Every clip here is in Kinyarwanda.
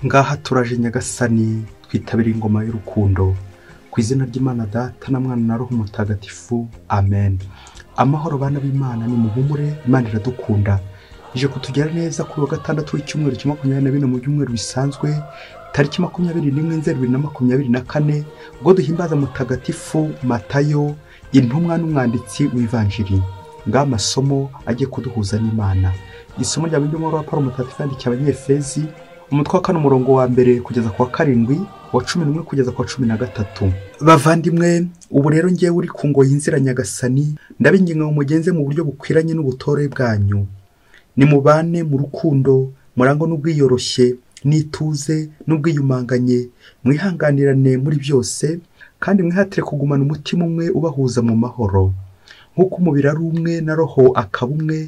ngaha turaje nyagasani twitabire ingoma y'urukundo ku izina ry'imana data na mwana na roho mutagatifu amen amahoro bana b'imana ni muhumure imana iradukunda ije kutugera neza kuri wa gatandatu w'icyumweru cya makumyabiri na bine mu byumweru bisanzwe tariki makumyabiri n'imwe nzeri bibiri na makumyabiri na kane ubwo duhimbaza mutagatifu matayo intumwa n'umwanditsi w'ivanjiri ngaho amasomo agiye kuduhuza n'imana isomo rya bindi wa paul mutagatifu yandikiye abanyefezi umutwe wa kane umurongo wa mbere kugeza ku wa karindwi wa cumi n'umwe kugeza ku wa cumi na gatatu bavandimwe ubu rero ngewe uri ku ngoyi inzira nyagasani ndabinginga ngo mugenze mu buryo bukwiranye n'ubutore bwanyu nimubane mu rukundo murangwa n'ubwiyoroshye n'ituze n'ubwiyumanganye mwihanganirane muri byose kandi mwihatire kugumana umutima umwe ubahuza mu mahoro nk'uko umubiri ari umwe na roho akaba umwe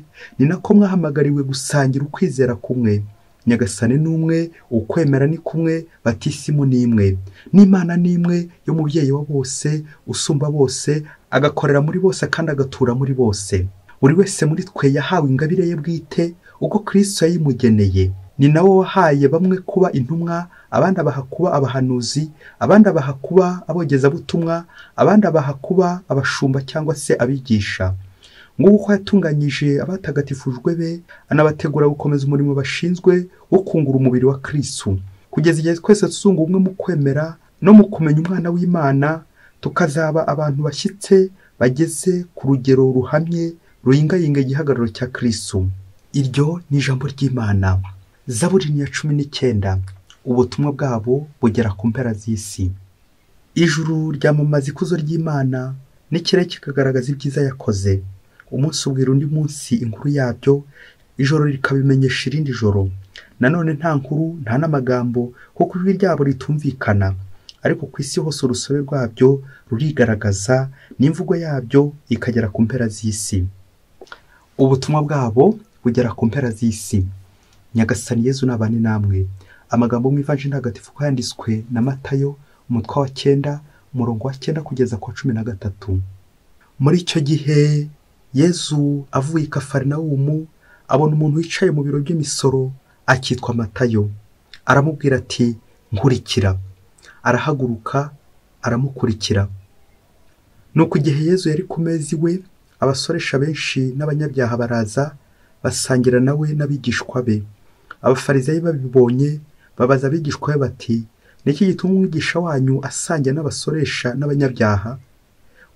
ni nako mwahamagariwe gusangira ukwizera kumwe nyagasane ni umwe ukwemera ni kumwe batisimu ni imwe n'imana ni imwe y'umubyeyi wa bose usumba bose agakorera muri bose kandi agatura muri bose buri wese muri twe yahawe ingabire ye bwite uko kirisito yayimugeneye ni nawe wahaye bamwe kuba intumwa abandi abaha kuba abahanuzi abandi abaha kuba abogezabutumwa abandi abaha kuba abashumba cyangwa se abigisha nguko uko yatunganyije abatagatifujwe be anabategura gukomeza umurimo bashinzwe wo kungura umubiri wa kirisu kugeza igihe twese tuzunga ubumwe mu kwemera no mu kumenya umwana w'imana tukazaba abantu bashyitse bageze ku rugero ruhamye ruyingayinga igihagararo cya kirisu iryo ni ijambo ry'imana zaburi ni iya cumi n'icyenda ubutumwa bwabo bugera ku mpera z'isi ijuru ryamamaza ikuzo ry'imana n'ikirere kikagaragaza ibyiza yakoze umunsi ubwira undi munsi inkuru yabyo ijoro rikabimenyesha irindi joro nanone nta nkuru nta n'amagambo kuko ijwi ryabo ritumvikana ariko ku isi hose urusobe rwabyo rurigaragaza n'imvugo yabyo ikagera ku mpera z'isi ubutumwa bwabo bugera ku mpera z'isi nyagasani yezu nabane namwe amagambo mu ivanjiri ntagatifu ko yanditswe na matayo umutwe wa cyenda umurongo wa cyenda kugeza ku wa cumi na gatatu muri icyo gihe yezu avuye i kafarinawumu abona umuntu wicaye mu biro by'imisoro akitwa matayo aramubwira ati nkurikira arahaguruka aramukurikira nuko igihe yezu yari ku meza iwe abasoresha benshi n'abanyabyaha baraza basangira nawe n'abigishwa be abafarizayi babibonye babaza abigishwa be bati niki gituma umwigisha wanyu asangira n'abasoresha n'abanyabyaha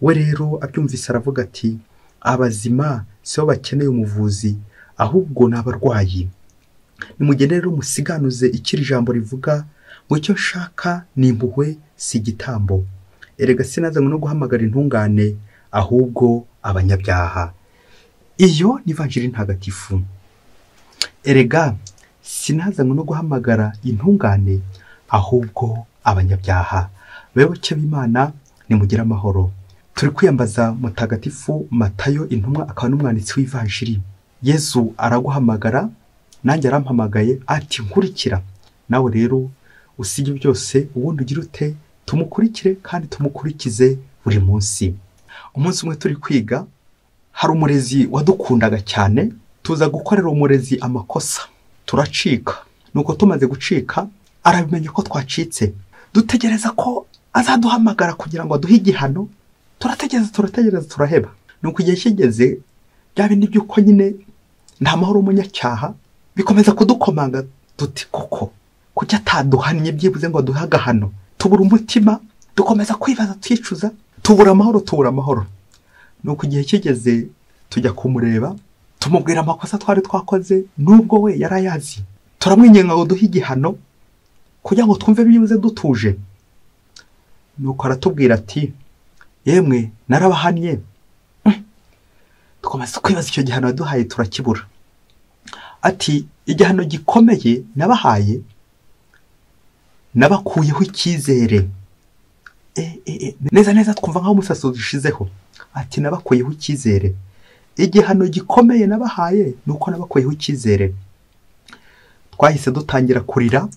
we rero abyumvise aravuga ati abazima si bo bakeneye umuvuzi ahubwo ni abarwayi nimugende rero musiganuze ikiri ijambo rivuga ngo icyo nshaka ni impuhwe si igitambo erega sinazanywe no guhamagara intungane ahubwo abanyabyaha iyo ni vanjiri ntagatifu erega sinazanywe no guhamagara intungane ahubwo abanyabyaha bayoboke b'imana nimugire amahoro turi kwiyambaza mutagatifu matayo intumwa akaba n'umwanditsi w'ivanjiri yezu araguhamagara nanjye arampamagaye ati nkurikira nawe rero usige byose ubundi ugire ute tumukurikire kandi tumukurikize buri munsi umunsi umwe turi kwiga hari umurezi wadukundaga cyane tuza gukorera umurezi amakosa turacika nuko tumaze gucika arabimenya ko twacitse dutegereza ko azaduhamagara kugira ngo aduhe igihano turategereza turategereza turaheba ni uko igihe kigeze bya bindi by'uko nyine nta mahoro umunyacyaha bikomeza kudukomanga duti koko kuki ataduhannye byibuze ngo aduhe agahano tubura umutima dukomeza kwibaza twicuza tubura amahoro tubura amahoro ni uko igihe kigeze tujya kumureba tumubwira amakosa twari twakoze n'ubwo we yari ayazi turamwinginga ngo duhe igihano kugira ngo twumve byibuze dutuje nuko aratubwira ati yemwe narabahannye dukomeza kwibaza icyo gihano waduhaye turakibura ati igihano gikomeye nabahaye nabakuyeho icyizere neza neza twumva nk'aho umusatsi udushizeho ati nabakuyeho icyizere igihano gikomeye nabahaye ni uko nabakuyeho icyizere twahise dutangira kurira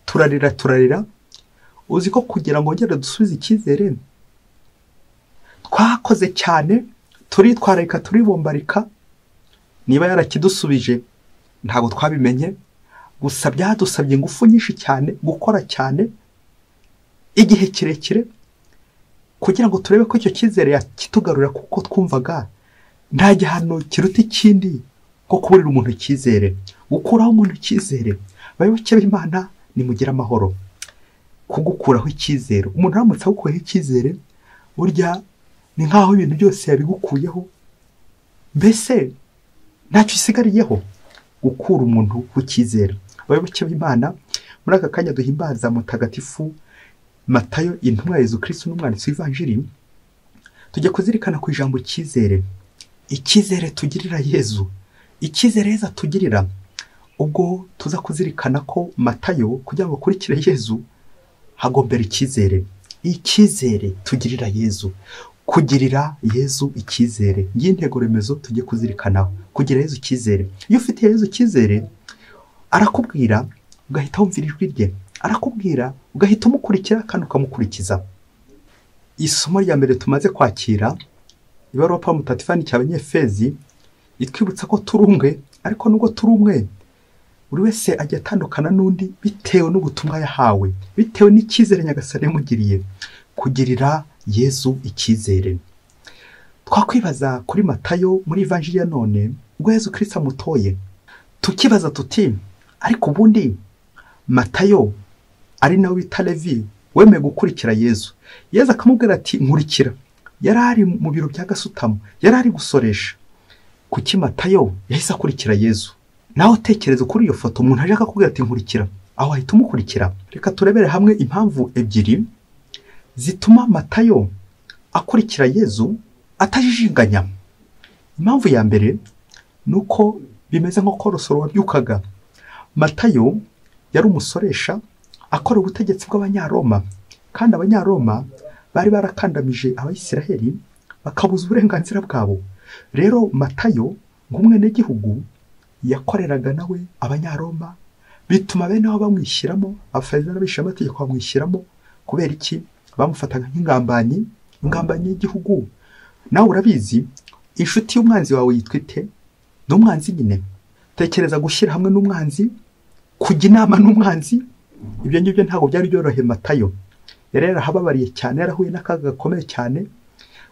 turarira turarira uzi ko kugira ngo wongere dusubize icyizere twakoze cyane turitwararika turibombarika niba yarakidusubije ntabwo twabimenye gusa byadusabye ingufu nyinshi cyane gukora cyane igihe kirekire kugira ngo turebe ko icyo cyizere yakitugarurira kuko twumvaga nta gihano kiruta ikindi ko kuburira umuntu icyizere gukuraho umuntu icyizere abayoboke b'imana nimugire amahoro kugukuraho icyizere umuntu aramutse agukuyeho icyizere burya ni nk'aho ibintu byose yabigukuyeho mbese ntacyo usigariyeho gukura umuntu w'icyizere abayoboke b'imana muri aka kanya duhimbaza mutagatifu matayo intumwa ya Yezu Kristo n'umwanditsi w'ivanjiri tujya kuzirikana ku ijambo icyizere icyizere tugirira yezu icyizere yezu atugirira ubwo tuza kuzirikana ko matayo kugira ngo akurikire yezu hagombera icyizere icyizere tugirira yezu kugirira yezu icyizere ngiyi intego remezo tujye kuzirikanaho kugira yezu icyizere iyo ufitiye yezu icyizere arakubwira ugahita wumvira ijwi rye arakubwira ugahita umukurikira kandi ukamukurikiza isomo rya mbere tumaze kwakira ibaruwa pa mutatifani cya abanyefezi itwibutsa ko turi umwe ariko nubwo turi umwe buri wese ajya atandukana n'undi bitewe n'ubutumwa yahawe bitewe n'icyizere nyagasani yamugiriye kugirira yezu icyizere twakwibaza kuri matayo muri ivanjiri ya none ubwo yezu kirisita amutoye tukibaza tuti ariko ubundi matayo ari nawe bita levi wemeye gukurikira yezu yezu akamubwira ati nkurikira yari ari mu biro bya gasutamo yari ari gusoresha kuki matayo yahise akurikira yezu nawe utekereza kuri iyo foto umuntu aje akakubwira ati nkurikira aho wahita umukurikira reka turebere hamwe impamvu ebyiri zituma matayo akurikira yezu atajijinganya impamvu ya mbere ni uko bimeze nko korosoro wabyukaga matayo yari umusoresha akora ubutegetsi bw'abanyaroma kandi abanyaroma bari barakandamije abayisiraheli bakabuza uburenganzira bwabo rero matayo nk'umwenegihugu yakoreraga nawe abanyaroma bituma bene aho bamwishyiramo abafariza n'abishe amategeko bamwishyiramo kubera iki bamufataga nk'ingambanyi ingambanyi y'igihugu nawe urabizi inshuti y'umwanzi wawe yitwa ite ni umwanzi nyine tekereza gushyira hamwe n'umwanzi kujya inama n'umwanzi ibyo ngibyo ntabwo byari byoroheye matayo yari yarahababariye cyane yarahuye n'akaga gakomeye cyane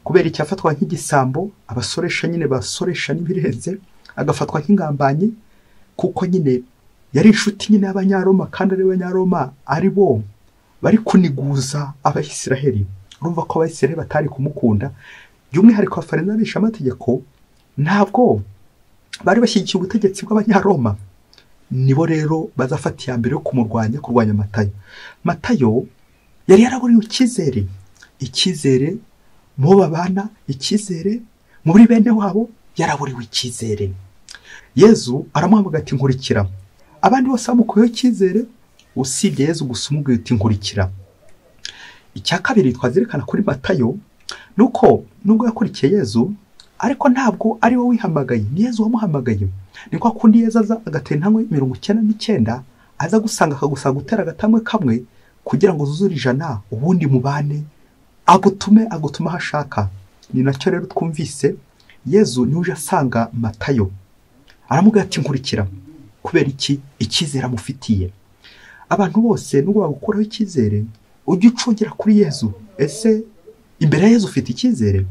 kubera icyafatwa nk'igisambo abasoresha nyine basoresha n'ibirenze agafatwa nk'ingambanyi kuko nyine yari inshuti nyine y'abanyaroma kandi ari abanyaroma ari bo bari kuniguza abayisiraheli urumva ko abayisiraheli batari kumukunda by'umwihariko abafariza n'abishamategeko ntabwo bari bashyigikiye ubutegetsi bw'abanyaroma nibo rero bazafata iya mbere yo kumurwanya kurwanya matayo matayo yari yaraburiwe icyizere icyizere mu bo babana icyizere muri bene wabo yaraburiwe icyizere yezu aramuhamagara ati nkurikira abandi bose bamukuyeho icyizere usibye yezu gusa umubwiye uti nkurikira icya kabiri twazerekana kuri matayo ni uko nubwo yakurikiye yezu ariko ntabwo ari we wihamagaye ni yezu wamuhamagaye ni kwa kundi yeza aza agatera intambwe mirongo icyenda n'icyenda aza gusanga akagusaba gutera agatambwe kamwe kugira ngo zuzure ijana ubundi mubane agutume agutuma aho ashaka ni nacyo rero twumvise yezu niwe uje asanga matayo aramubwira ati nkurikira kubera iki icyizere amufitiye abantu bose nubwo bagukuraho icyizere ujye ucungira kuri yezu ese imbere ya yezu ufite icyizere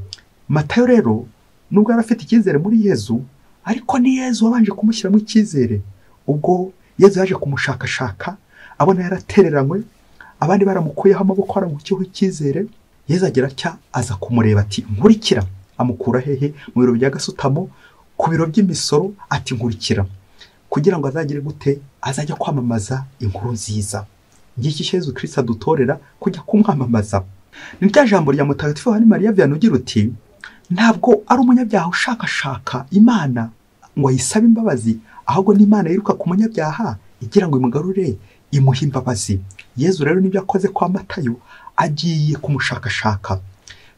matayo rero nubwo yari afite icyizere muri yezu ariko ni yezu wabanje kumushyiramo icyizere ubwo yezu yaje kumushakashaka abona yaratereranywe abandi baramukuyeho amaboko baramukiyeho icyizere yezu agira atya aza kumureba ati nkurikira amukura hehe mu biro bya gasutamo ku biro by'imisoro ati nkurikira kugira ngo azagire gute azajya kwamamaza inkuru nziza ngiki yezu kirisita adutorera kujya kumwamamaza ni rya jambo rya mutagatifu wa mariya viyana ugira uti ntabwo ari umunyabyaha ushakashaka imana ngo ayisabe imbabazi ahubwo n'imana yiruka ku munyabyaha igira ngo imugarure imuhe imbabazi yezu rero nibyo akoze kwa matayo agiye kumushakashaka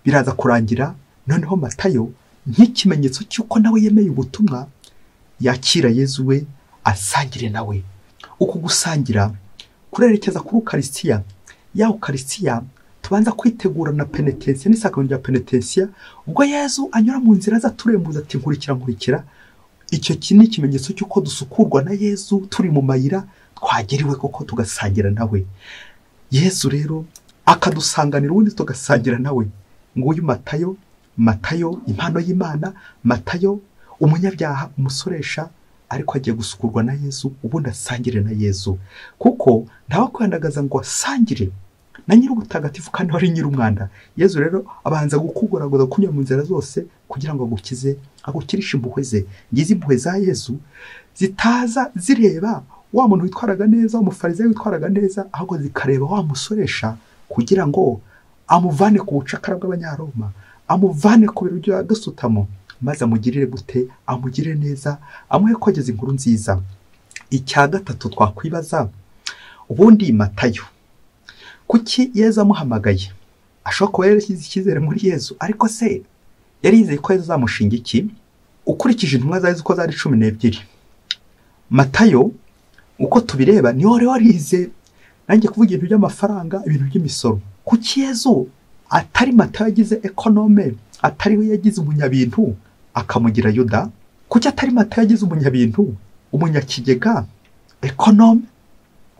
biraza kurangira noneho matayo nk'ikimenyetso cy'uko nawe yemeye ubutumwa yakira yezu we asangire nawe uku gusangira kurerekeza kuri ukarisitiya ya ukarisitiya tubanza kwitegura na penetensiya n'isakaro rya penetensiya ubwo yezu anyura mu nzira aza turembuza ati nkurikira nkurikira icyo ni ikimenyetso cy'uko dusukurwa na yezu turi mu mayira twagera iwe koko tugasangira nawe yesu rero akadusanganira ubundi tugasangira nawe nguyu matayo matayo impano y'imana matayo umunyabyaha umusoresha ariko agiye gusukurwa na yesu ubundi asangire na yesu kuko ntawakwandagaza ngo asangire na nyir'ubutagatifu kandi wari nyir'umwanda yesu rero abanza gukugoragoza kunyura mu nzira zose kugira ngo agukize agukirishe impuhwe ze ngizi impuhwe za yesu zitaza zireba wa muntu witwaraga neza umufarizayi witwaraga neza ahubwo zikareba wa musoresha kugira ngo amuvane ku bucakara bw'abanyaroma amuvane ku biro bya gasutamo maze amugirire gute amugire neza amuhe ko ageze inkuru nziza icya gatatu twakwibaza ubundi matayo kuki yezu amuhamagaye ashobora kuba yarashyize icyizere muri yezu ariko se yari yizeye ko yezu azamushinga iki ukurikije intumwa zari uko zari cumi n'ebyiri matayo uko tubireba niyo wari warize nanjye kuvuga ibintu by'amafaranga ibintu by'imisoro kuki yezu atari matayo yagize ekonome atari we yagize umunyabintu akamugira yuda kuki atari matayo yagize umunyabintu umunyakigega ekonome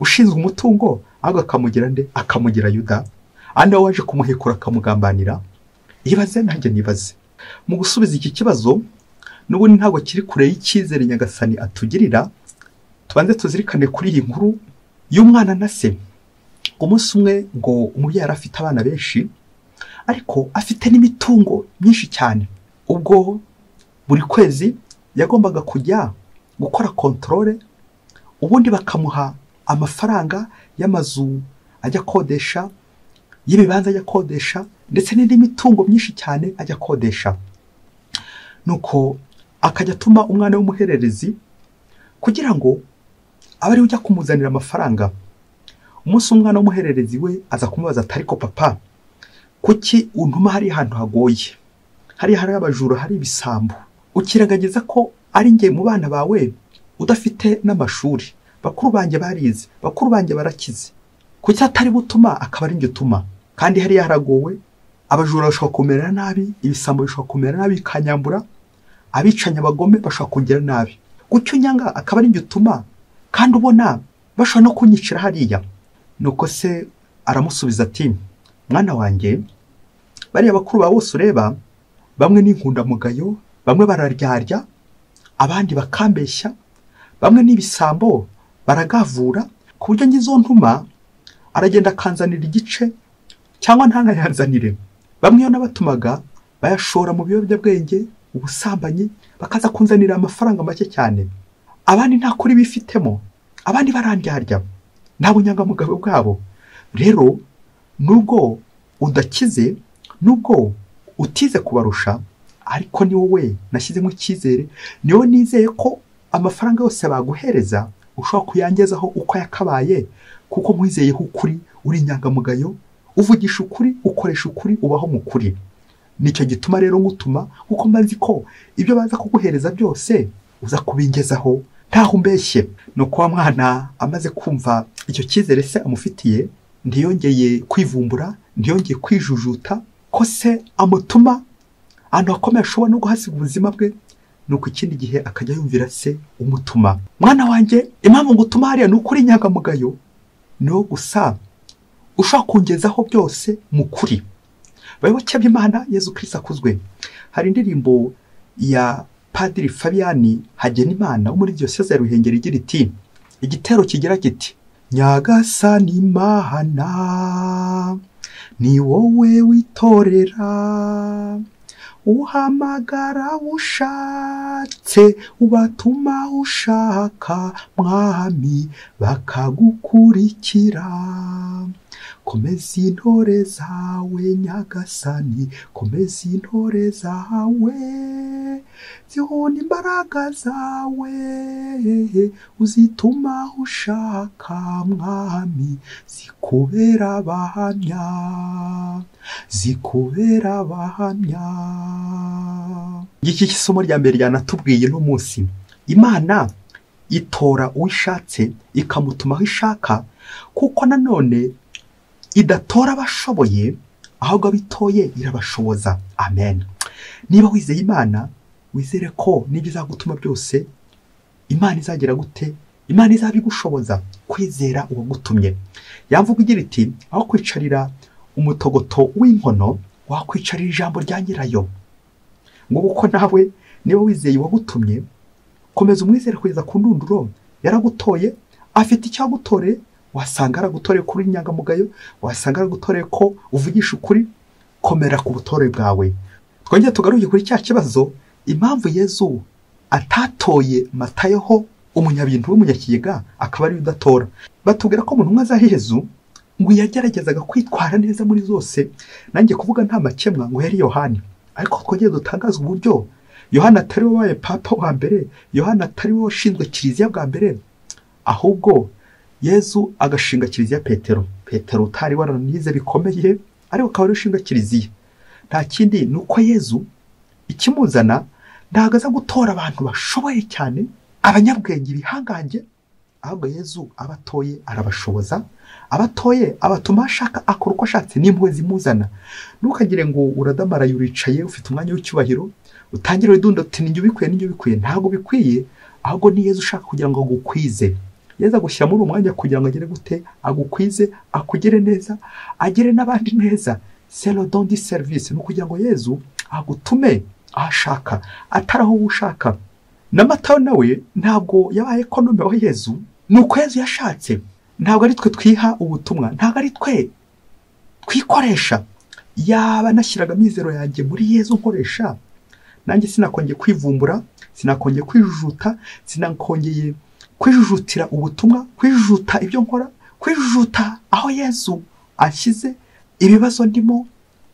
ushinzwe umutungo ahubwo akamugira nde akamugira yuda andi we waje kumuhekura akamugambanira ibaze nanjye nibaze mu gusubiza iki kibazo n'ubundi ntabwo kiri kure y'icyizere nyagasani atugirira tubanze tuzirikane kuri iyi nkuru y'umwana na se umunsi umwe ngo umubyeyi yari afite abana benshi ariko afite n'imitungo myinshi cyane ubwo buri kwezi yagombaga kujya gukora kontorore ubundi bakamuha amafaranga y'amazu ajya akodesha y'ibibanza ajya akodesha ndetse n'indi mitungo myinshi cyane ajya akodesha nuko akajya atuma umwana w'umuhererezi kugira ngo abe ariwe ujya kumuzanira amafaranga umunsi umwana w'umuhererezi we aza kumubaza ati ariko papa kuki untuma hariya ahantu hagoye hariya hari abajura hari ibisambo ukiragangiza ko ari njye mu bana bawe udafite n'amashuri bakuru banjye barize bakuru banjye barakize kuki atari butuma akaba ari njye utuma kandi hariya haragowe abajura bashobora kumera nabi ibisambo bishobora kumera nabi bikanyambura abicanya abagome bashobora kongera nabi gutyo unyanga akaba ari njye utuma kandi ubona bashobora no kunyicira hariya nuko se aramusubiza ati mwana wanjye bariya bakuru bawe bose ureba bamwe ni inkundamugayo bamwe bararyarya abandi bakambeshya bamwe ni ibisambo baragavura ku buryo ngizo ntuma aragenda akanzanira igice cyangwa ntanayanzanire bamwe iyo nabatumaga bayashora mu biyobyabwenge ubusambanyi bakaza kunzanira amafaranga make cyane abandi nta kuri bifitemo abandi barandyarya nta bunyangamugayo bwabo rero nubwo udakize nubwo utize kubarusha ariko ni wowe nashyizemo icyizere ni wowe nizeye ko amafaranga yose baguhereza ushobora kuyangezaho uko yakabaye kuko mwizeyeho ukuri uri inyangamugayo uvugisha ukuri ukoresha ukuri ubaho mu kuri nicyo gituma rero ngutuma kuko mbazi ko ibyo baza kuguhereza byose uza kubingezaho ntaho umbeshye ni uko wa mwana amaze kumva icyo cyizere se amufitiye ntiyongeye kwivumbura ntiyongeye kwijujuta ko se amutuma ahantu hakomeye ashobora no guhasiga ubuzima bwe nuko ikindi gihe akajya yumvira se umutuma mwana wanjye impamvu ngo utuma hariya ni ukuri inyangamugayo ni wo gusa ushobora kungezaho byose mu kuri bayoboke b'imana yezu kirisi akuzwe hari indirimbo ya padiri fabiyani hagenimana wo muri diyoseze ya ruhengeri igira iti igitero kigira kiti nyagasani mahana ni wowe witorera uhamagara ushatse ubatuma ushaka mwami bakagukurikira komeza intore zawe nyagasani komeza intore zawe zihuna imbaraga zawe uzituma ushaka mwami zikubera abahamya zikubera abahamya iki kisomo rya mbere ryanatubwiye uno munsi imana itora uwishatse ikamutuma aho ishaka kuko nanone idatora abashoboye ahubwo abitoye irabashoboza amen niba wizeye imana wizere ko n'ibyo izagutuma byose imana izagera gute imana izaba igushoboza kwizera uwagutumye yamvuga igira iti aho kwicarira umutogoto w'inkono wakwicarira ijambo rya nyirayo ngo uko nawe niba wizeye uwagutumye komeza umwizere kugeza ku ndunduro yaragutoye afite icyo agutoreye wasanga aragutoreye ko uri inyangamugayo wasanga aragutoreye ko uvugisha ukuri komera ku butore bwawe twongere tugaruke kuri cya kibazo impamvu yezu atatoye matayeho umunyabintu w'umunyakigega akaba ariwe udatora batubwira ko mu ntumwa za yezu ngo yageragezaga kwitwara neza muri zose nanjye kuvuga nta makemwa ngo yari yohani ariko twongere dutangaze uburyo yohani atari we wabaye papa wa mbere yohani atari we washinzwe kiliziya bwa mbere ahubwo yezu agashinga kiliziya petero petero utari waranize bikomeye ariko akaba ari ushinga kiliziya nta kindi ni uko yezu ikimuzana ntabwo aza gutora abantu bashoboye cyane abanyabwenge bihangange ahubwo yezu abatoye arabashoboza abatoye abatuma ashaka akora uko ashatse n'impuhwe zimuzana ntukagire ngo uradamaraye uricaye ufite umwanya w'icyubahiro utangire widundo uti ninjye ubikwiye ninjye ubikwiye ntabwo bikwiye ahubwo ni yezu ushaka kugira ngo agukwize yezu agushyira muri uwo mwanya kugira ngo agere gute agukwize akugire neza agire n'abandi neza selo dondi serivisi ni ukugira ngo yezu agutume aho ashaka atari aho wowe ushaka na matayo nawe ntabwo yabaye ekonome wa yezu ni uko yezu yashatse ntabwo ari twe twiha ubutumwa ntabwo ari twe twikoresha yaba nashyiraga amizero yanjye muri yezu nkoresha nanjye sinakongeye kwivumbura sinakongeye kwijujuta sinakongeye kwijujutira ubutumwa kwijujuta ibyo nkora kwijujuta aho yezu ashyize ibibazo ndimo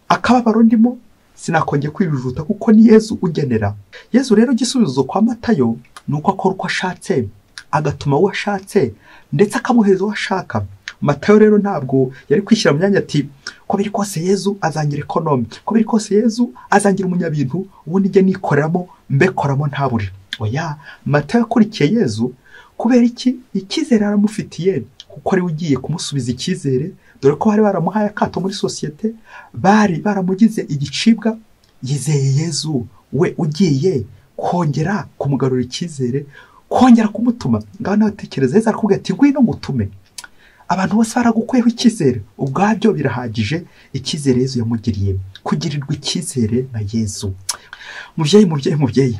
akababaro ndimo sinakongeye kwijujuta kuko ni yezu ugenera yezu rero igisubizo kwa matayo ni uko akora uko ashatse agatuma uwo ashatse ndetse akamuhereza uwo ashaka matayo rero ntabwo yari kwishyira mu myanya ati ko biri kose yezu azangira ekonome ko biri kose yezu azangira umunyabintu ubundi njye nikoreramo mbekoramo ntabure oya matayo akurikiye yezu kubera iki icyizere aramufitiye kuko ariwe ugiye kumusubiza icyizere dore ko bari baramuhaye akato muri sosiyete bari baramugize igicibwa yizeye yezu we ugiye kongera kumugarura icyizere kongera kumutuma ngaho nawe tekereza yezu arakubwira ati ngwino ngutume abantu bose baragukuyeho icyizere ubwabyo birahagije icyizere yezu yamugiriye kugirirwa icyizere na yezu mubyeyi mubyeyi mubyeyi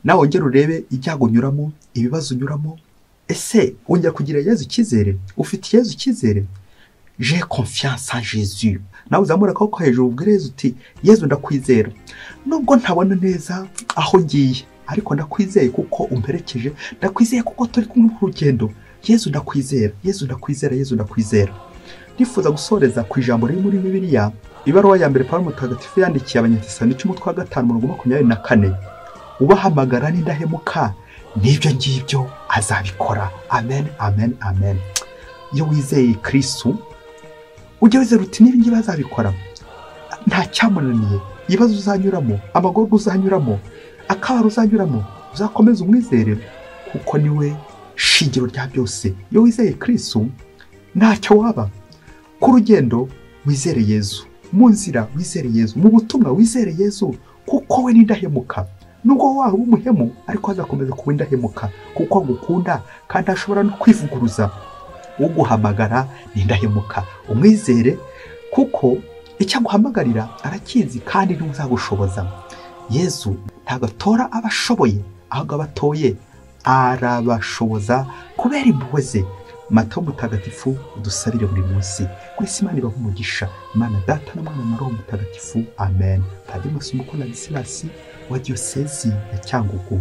nawe wongere urebe ibyago unyuramo ibibazo unyuramo ese wongera kugira yezu icyizere ufite yezu icyizere je confiance en Jésus nawe uzamura akaboko hejuru ubwire yezu uti yezu ndakwizera nubwo ntabona neza aho ngiye ariko ndakwizeye kuko umperekeje ndakwizeye kuko turi kumwe mu rugendo yezu ndakwizera yezu ndakwizera yezu ndakwizera ndifuza gusoreza ku ijambo riri muri bibiliya ibaruwa ya mbere pawulo mutagatifu yandikiye abanyatisani cy'umutwe wa gatanu mirongo makumyabiri na kane ubahamagara n'indahemuka n'ibyo ngibyo azabikora amen amen amen iyo wizeye kirisitu ujya wizera uti n'ibi ngibi azabikora nta cyamunaniye ibibazo uzanyuramo amagorwa uzanyuramo akabaro uzanyuramo uzakomeze umwizere kuko niwe shingiro rya byose iyo wizeye kirisitu ntacyo waba ku rugendo wizere yezu mu nzira wizere yezu mu butumwa wizere yezu kuko we n'indahemuka nubwo waba umuhemu ariko azakomeza kuba indahemuka kuko agukunda kandi ashobora no kwivuguruza uguhamagara ni indahemuka umwizere kuko icyo aguhamagarira arakizi kandi niwe uzagushoboza yezu ntabwo atora abashoboye ahubwo abatoye arabashoboza kubera impuhwe ze mata mutagatifu udusabire buri munsi kuri simani ibaha umugisha imana data n'umwana na roho mutagatifu amen padiri masomo ko na gisilasi wa diyosezi ya cyangugu